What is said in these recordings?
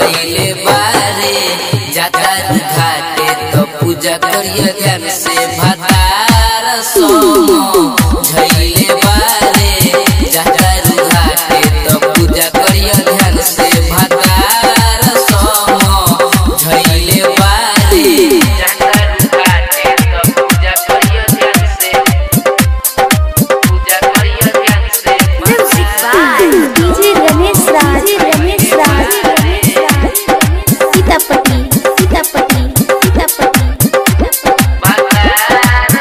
झैले बारे जाता घाटे तो पूजा करिए ध्यान से भतार सोमो झैले बारे जाता घाटे तो पूजा करिए ध्यान से भतार सोमो झैले बारे जाता घाटे तो पूजा करिए ध्यान से पूजा करिए ध्यान से Music by DJ Ramesh Raj, Ramesh Raj, Ramesh Raj, Sitapati, Sitapati, Sitapati, Sitapati.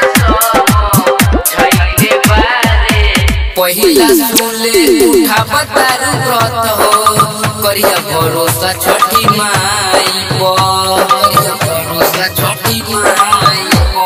पहिला सुले उठा बतारू व्रत हो करिया भरोसा छठी माई पर करिया भरोसा छठी माई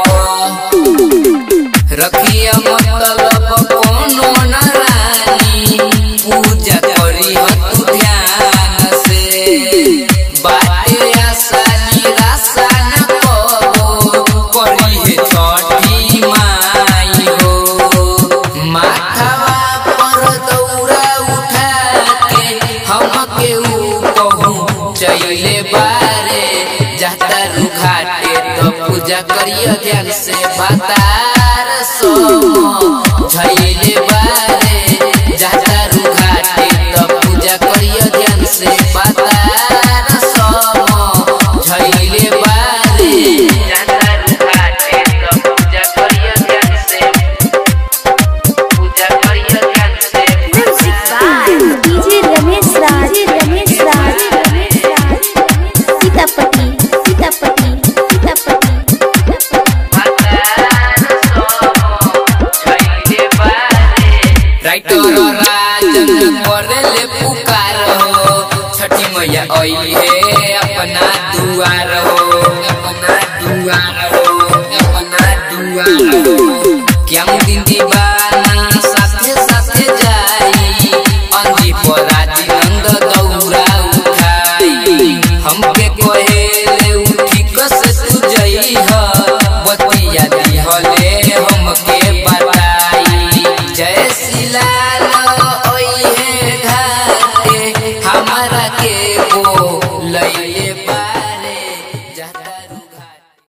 पर रखिया मतलब कोनो न रानी पूजा करी तू ध्यान से बाटे आशा निराशा न कबो करी हे छठी माई हो माथावा पर दौरा उठा के हमके ऊ कहूँ चैले बारे जाता रुघाटे तो पूजा करियो ध्यान से बतार सो झैले बारे जाता रुघाटे तो पूजा करियो ध्यान से बतार सो झैले बारे जाता रुघाटे तो पूजा करियो ध्यान से पूजा करियो ध्यान से Music by DJ Ramesh Raj, Ramesh Raj, Ramesh Raj, Sitapati, Sitapati, Sitapati, Sitapati. Writer Rajan करेले पुकार हो छठी मैया आई है अपना दुआर हो अपना दुआर हो अपना दुआर हो क्या दिन दीवाना साथे साथे जाई अंजी पराजी नंद दौरा उठाई हमके कहेले उठी कस तू जई ह बतिया दिहले हमके बताई जय शिलाल ओई है घाटे हमारा के को